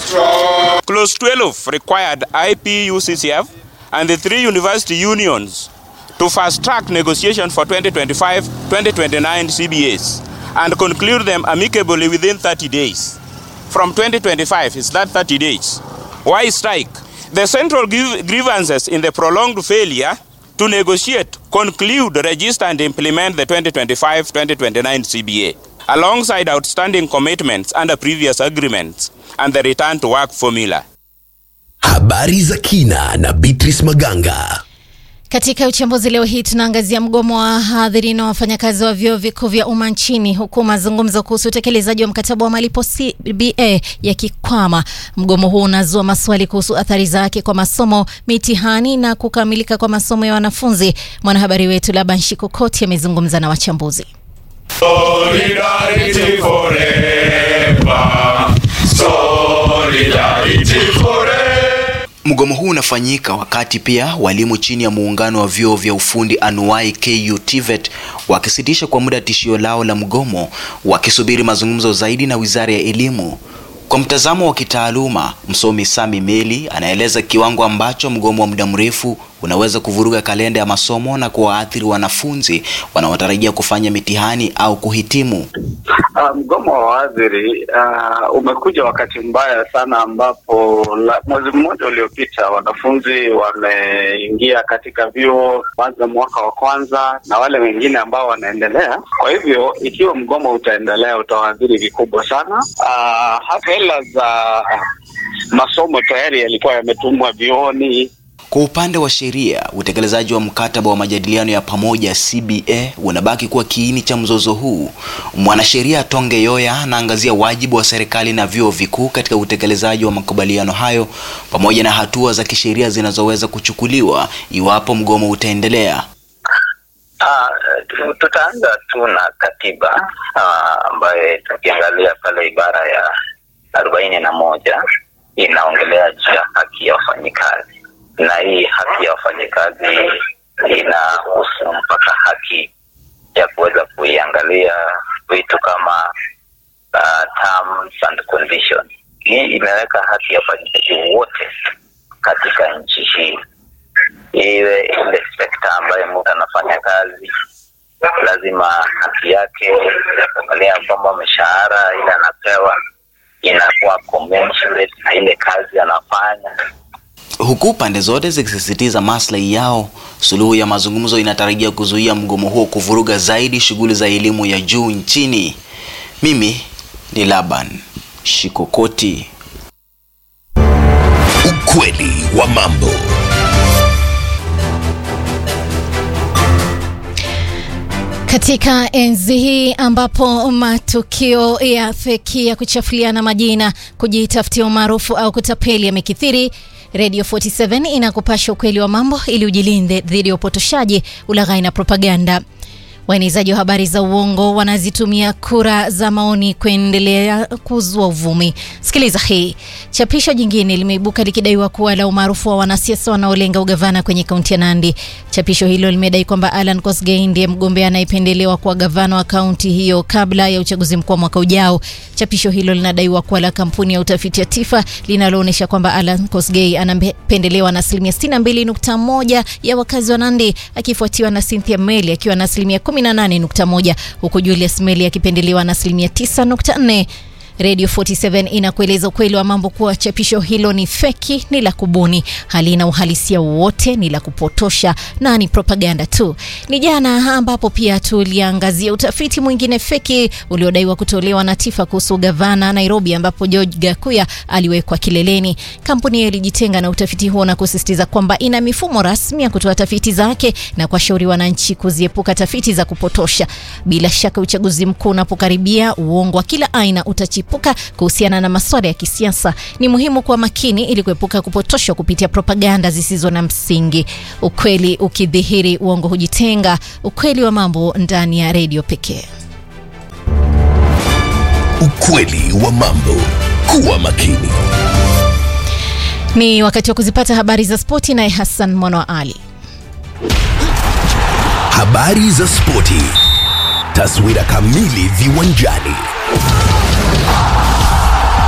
Clause 12 required IPUCCF and the three university unions to fast track negotiation for 2025 2029 CBAs and conclude them amicably within 30 days. From 2025 is that 30 days. Why strike? The central grief- grievances in the prolonged failure to negotiate, conclude, register, and implement the 2025 2029 CBA, alongside outstanding commitments under previous agreements and the return to work formula. Habari za kina na Beatrice Maganga. Katika uchambuzi leo hii tunaangazia mgomo wa wahadhiri na wafanyakazi wa vyuo vikuu vya umma nchini huku mazungumzo kuhusu utekelezaji wa mkataba wa malipo CBA yakikwama. Mgomo huu unazua maswali kuhusu athari zake kwa masomo, mitihani na kukamilika kwa masomo ya wanafunzi. Mwanahabari wetu Laban Shikokoti amezungumza na wachambuzi. Solidarity forever. Solidarity forever. Mgomo huu unafanyika wakati pia walimu chini ya muungano wa vyuo vya ufundi anuai KU TVET wakisitisha kwa muda tishio lao la mgomo, wakisubiri mazungumzo zaidi na Wizara ya Elimu. Kwa mtazamo wa kitaaluma, msomi Sami Meli anaeleza kiwango ambacho mgomo wa muda mrefu unaweza kuvuruga kalenda ya masomo na kuwaathiri wanafunzi wanaotarajia kufanya mitihani au kuhitimu. Uh, mgomo wa wahadhiri uh, umekuja wakati mbaya sana ambapo la, mwezi mmoja uliopita wanafunzi wameingia katika vyuo kwanza mwaka wa kwanza na wale wengine ambao wanaendelea. Kwa hivyo ikiwa mgomo utaendelea utawaadhiri vikubwa sana. Uh, hata hela za masomo tayari yalikuwa yametumwa vyuoni Kwa upande wa sheria, utekelezaji wa mkataba wa majadiliano ya pamoja CBA unabaki kuwa kiini cha mzozo huu. Mwanasheria Tonge Yoya anaangazia wajibu wa serikali na vyuo vikuu katika utekelezaji wa makubaliano hayo pamoja na hatua za kisheria zinazoweza kuchukuliwa iwapo mgomo utaendelea. Ah, tu- tutaanza tu na katiba ah, ambayo tukiangalia pale ibara ya arobaini na moja inaongelea juu ya haki ya wafanyikazi, na hii haki ya wafanyikazi inahusu mpaka haki ya kuweza kuiangalia vitu kama uh, terms and conditions. Hii imeweka haki ya wafanyikazi wote katika nchi hii iwe ile sekta ambayo mtu anafanya kazi lazima haki yake ya kuangalia kwamba mishahara ile anapewa inakuwa commensurate na ile kazi anafanya Huku pande zote zikisisitiza maslahi yao, suluhu ya mazungumzo inatarajia kuzuia mgomo huo kuvuruga zaidi shughuli za elimu ya juu nchini. Mimi ni Laban Shikokoti. Ukweli wa mambo. Katika enzi hii ambapo matukio ya feki ya kuchafuliana majina, kujitafutia umaarufu au kutapeli yamekithiri, Radio 47 inakupasha ukweli wa mambo ili ujilinde dhidi ya upotoshaji, ulaghai na propaganda. Waenezaji wa habari za uongo wanazitumia kura za maoni kuendelea kuzua uvumi. Sikiliza hii. Chapisho jingine limeibuka likidaiwa kuwa la umaarufu wa wanasiasa wanaolenga ugavana kwenye kaunti ya Nandi. Chapisho hilo limedai kwamba Alan Kosgei ndiye mgombea anayependelewa kuwa gavana wa kaunti hiyo kabla ya uchaguzi mkuu wa mwaka ujao. Chapisho hilo linadaiwa kuwa la kampuni ya utafiti ya Tifa linaloonyesha kwamba Alan Kosgei anapendelewa na asilimia 62.1 ya wakazi wa Nandi akifuatiwa na Cynthia Meli akiwa na asilimia 18.1 huku Julius Meli akipendelewa na asilimia 9.4. Radio 47 inakueleza ukweli wa mambo kuwa chapisho hilo ni feki, ni la kubuni, halina uhalisia wowote, ni la kupotosha na ni propaganda tu. Ni jana ambapo pia tuliangazia utafiti mwingine feki uliodaiwa kutolewa na Tifa kuhusu gavana Nairobi, ambapo George Gakuya aliwekwa kileleni. Kampuni hiyo ilijitenga na utafiti huo na kusisitiza kwamba ina mifumo rasmi ya kutoa tafiti zake na kuwashauri wananchi kuziepuka tafiti za kupotosha. Bila shaka uchaguzi mkuu unapokaribia, uongo wa kila aina utachipuka kuhusiana na masuala ya kisiasa. Ni muhimu kuwa makini ili kuepuka kupotoshwa kupitia propaganda zisizo na msingi. Ukweli ukidhihiri, uongo hujitenga. Ukweli wa mambo ndani ya redio pekee. Ukweli wa mambo. Kuwa makini. Ni wakati wa kuzipata habari za spoti, naye Hassan Mwana wa Ali. Habari za spoti. Taswira kamili viwanjani.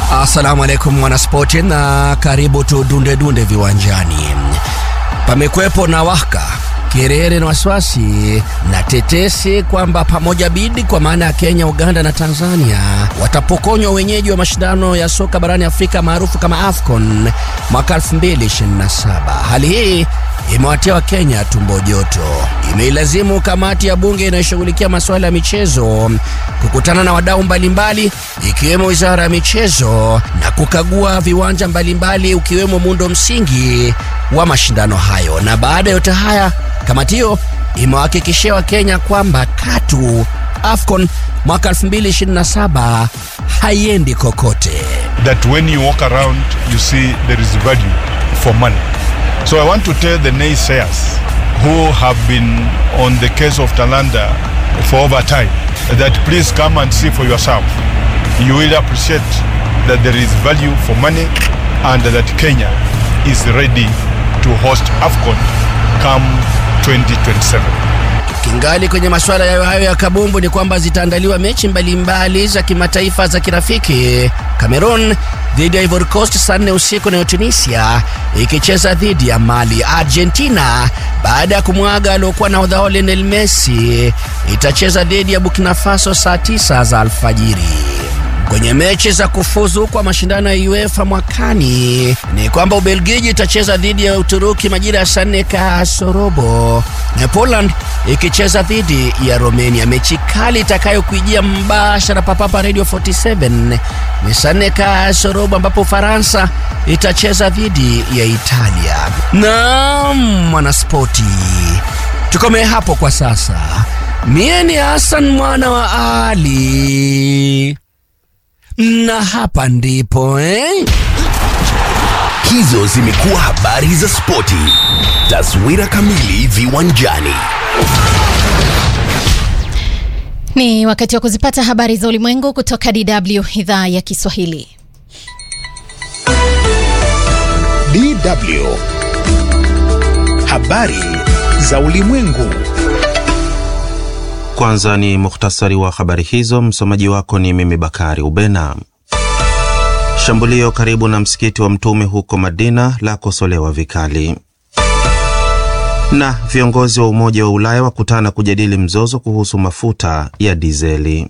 Assalamu alaikum mwanaspoti, na karibu tu dunde dunde viwanjani. Pamekwepo na waka kerere na wasiwasi na tetesi kwamba pamoja bidi kwa maana ya Kenya, Uganda na Tanzania watapokonywa wenyeji wa mashindano ya soka barani Afrika maarufu kama AFCON mwaka 2027. Hali hii imewatia Wakenya tumbo joto. Imeilazimu kamati ya bunge inayoshughulikia masuala ya michezo kukutana na wadau mbalimbali ikiwemo wizara ya michezo na kukagua viwanja mbalimbali ukiwemo muundo msingi wa mashindano hayo. Na baada ya yote haya, kamati hiyo imewahakikishia Wakenya kwamba katu AFCON mwaka 2027 haiendi kokote. that when you walk around, you see there is value for money. So I want to tell the naysayers who have been on the case of Talanda for over time that please come and see for yourself. You will appreciate that there is value for money and that Kenya is ready to host AFCON come 2027. Kingali kwenye masuala yayo hayo ya kabumbu ni kwamba zitaandaliwa mechi mbalimbali za kimataifa za kirafiki. Cameroon dhidi ya Ivory Coast saa nne usiku, nayo Tunisia ikicheza dhidi ya Mali. Argentina baada ya kumwaga aliokuwa na odha Lionel Messi itacheza dhidi ya Burkina Faso saa tisa za alfajiri. Kwenye mechi za kufuzu kwa mashindano ya UEFA mwakani ni kwamba Ubelgiji itacheza dhidi ya Uturuki majira ya saa nne kasorobo na Poland ikicheza dhidi ya Romania. Mechi kali itakayokuijia mbashara papapa Radio 47 ni saa nne kasorobo ambapo Ufaransa itacheza dhidi ya Italia. Naam, mwanaspoti, tukomee hapo kwa sasa. Mie ni Hassan mwana wa Ali na hapa ndipo eh? Hizo zimekuwa habari za spoti. Taswira kamili viwanjani. Ni wakati wa kuzipata habari za ulimwengu kutoka DW idhaa ya Kiswahili. DW. Habari za ulimwengu. Kwanza ni muhtasari wa habari hizo. Msomaji wako ni mimi Bakari Ubena. Shambulio karibu na msikiti wa Mtume huko Madina la kosolewa vikali, na viongozi wa Umoja wa Ulaya wakutana kujadili mzozo kuhusu mafuta ya dizeli.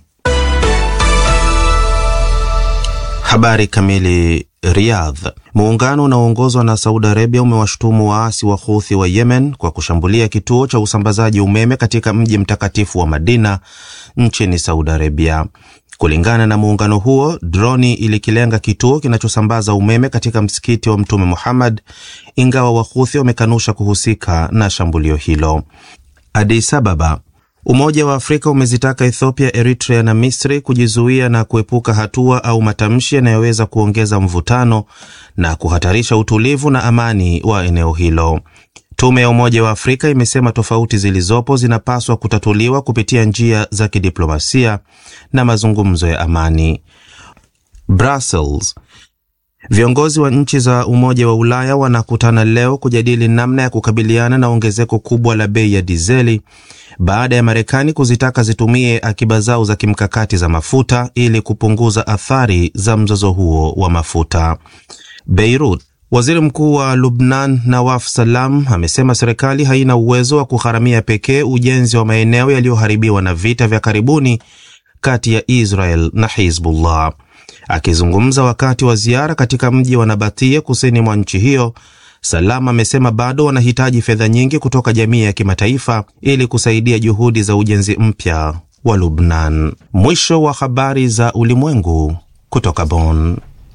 Habari kamili. Riyadh. Muungano unaoongozwa na Saudi Arabia umewashutumu waasi wa Houthi wa Yemen kwa kushambulia kituo cha usambazaji umeme katika mji mtakatifu wa Madina nchini Saudi Arabia. Kulingana na muungano huo, droni ilikilenga kituo kinachosambaza umeme katika msikiti wa Mtume Muhammad, ingawa Wahuthi wamekanusha kuhusika na shambulio hilo. Addis Ababa. Umoja wa Afrika umezitaka Ethiopia, Eritrea na Misri kujizuia na kuepuka hatua au matamshi yanayoweza kuongeza mvutano na kuhatarisha utulivu na amani wa eneo hilo. Tume ya Umoja wa Afrika imesema tofauti zilizopo zinapaswa kutatuliwa kupitia njia za kidiplomasia na mazungumzo ya amani. Brussels. Viongozi wa nchi za Umoja wa Ulaya wanakutana leo kujadili namna ya kukabiliana na ongezeko kubwa la bei ya dizeli baada ya Marekani kuzitaka zitumie akiba zao za kimkakati za mafuta ili kupunguza athari za mzozo huo wa mafuta. Beirut. Waziri Mkuu wa Lubnan Nawaf Salam amesema serikali haina uwezo wa kugharamia pekee ujenzi wa maeneo yaliyoharibiwa na vita vya karibuni kati ya Israel na Hizbullah. Akizungumza wakati wa ziara katika mji wa Nabatia kusini mwa nchi hiyo, Salam amesema bado wanahitaji fedha nyingi kutoka jamii ya kimataifa ili kusaidia juhudi za ujenzi mpya wa Lubnan. Mwisho wa habari za ulimwengu kutoka Bonn.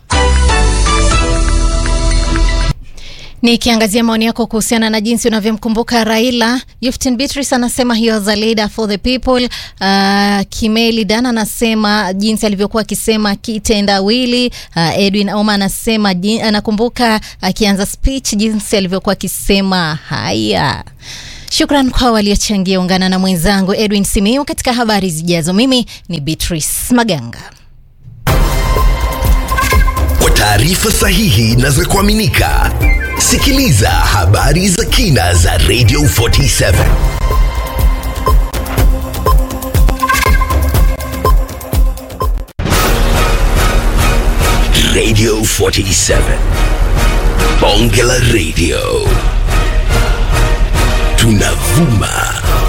Nikiangazia maoni yako kuhusiana na jinsi unavyomkumbuka Raila, Yuftin Beatrice anasema he was a leader for the people. Uh, Kimeli Dan anasema jinsi alivyokuwa akisema kitendawili. Uh, Edwin Auma anasema jin, anakumbuka akianza uh, speech jinsi alivyokuwa akisema haya. Shukran kwa waliochangia. Ungana na mwenzangu Edwin Simiu katika habari zijazo. Mimi ni Beatrice Maganga. Kwa taarifa sahihi na za kuaminika, sikiliza habari za kina za Radio 47. Radio 47. Bonge la Radio. Tunavuma